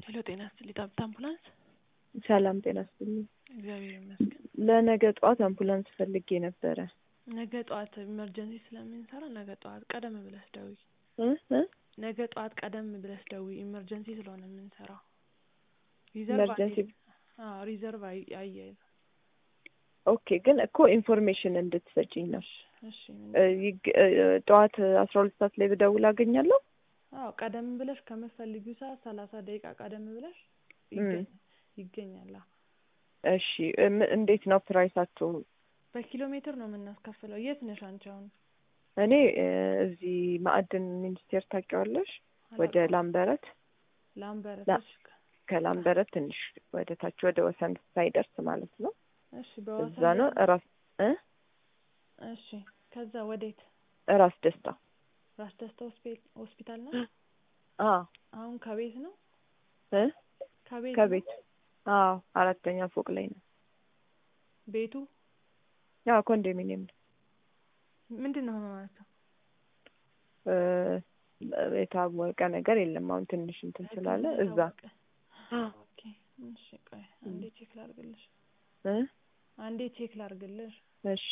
ሄሎ ጤና ይስጥልኝ ጠብታ አምቡላንስ ሰላም ጤና ይስጥልኝ። እግዚአብሔር ይመስገን። ለነገ ጠዋት አምቡላንስ ፈልጌ ነበረ። ነገ ጠዋት ኢመርጀንሲ ስለምንሰራ ነገ ጠዋት ቀደም ብለሽ ደውይ። እ እ ነገ ጠዋት ቀደም ብለሽ ደውይ። ኢመርጀንሲ ስለሆነ የምንሰራው ሪዘርቭ ኢመርጀንሲ አይ- አዎ ሪዘርቭ አይ- አያይዘ ኦኬ። ግን እኮ ኢንፎርሜሽን እንድትሰጪኝ ነው። እሺ ምን- እ ይግ- እ ጠዋት አስራ ሁለት ሰዓት ላይ ብደውል አገኛለሁ? አዎ ቀደም ብለሽ ከምትፈልጊው ሰዓት ሰላሳ ደቂቃ ቀደም ብለሽ እም። ይገኝ ይገኛል። አዎ። እሺ እም- እንዴት ነው ፕራይሳችሁ? በኪሎ ሜትር ነው የምናስከፍለው። የት ነሽ አንቺ አሁን? እኔ እ እዚህ ማዕድን ሚኒስቴር ታውቂዋለሽ? ወደ አላውቀውም። ላምበረት ላምበረት። ላ- እሺ ከላምበረት ትንሽ ወደ ታች ወደ ወሰን ሳይደርስ ማለት ነው። እሺ በወሰን እዛ ነው ላይ- ራስ እ እሺ ከዛ ወዴት? ራስ ደስታ ራስ ደስታ ሆስፒ- ሆስፒታል ነው። አ አሁን ከቤት ነው እ ከቤት ነው? ከቤት አዎ አራተኛ ፎቅ ላይ ነው። ቤቱ ያው ኮንዶሚኒየም ነው። ምንድን ነው ህመማቸው? እ የታወቀ ነገር የለም። አሁን ትንሽ እንትን ስላለ ህክምና እዛ ታወቀ። ኦኬ እሺ ቆይ አንዴ ቼክ ላርግልሽ። እ አንዴ ቼክ ላርግልሽ። እሺ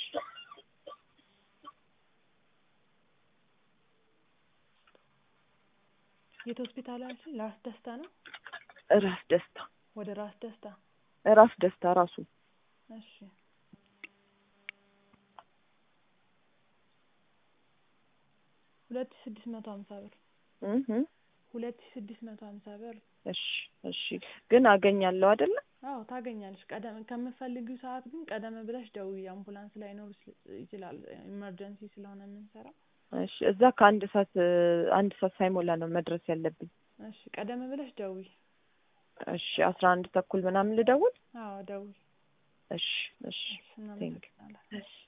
የት ሆስፒታል አልሽኝ? ራስ ደስታ ነው። ራስ ደስታ ወደ ራስ ደስታ ራስ ደስታ ራሱ እሺ ሁለት ሺህ ስድስት መቶ ሀምሳ ብር እህ እ ሁለት ሺህ ስድስት መቶ ሀምሳ ብር እሺ እሺ ግን አገኛለሁ አይደለ? አዎ ታገኛለሽ። ቀደም ከምትፈልጊው ሰዓት ግን ቀደም ብለሽ ደውዪ። አምቡላንስ ላይኖር ስል- ይችላል ኢመርጀንሲ ስለሆነ የምንሰራው። እሺ እዛ ከአንድ ሰዓት እ አንድ ሰዓት ሳይሞላ ነው መድረስ ያለብኝ። እሺ ቀደም ብለሽ ደውዪ። እሺ አስራ አንድ ተኩል ምናምን ልደውል? አዎ ደውዪ። እሺ እሺ እሺ እናመሰግናለን። እሺ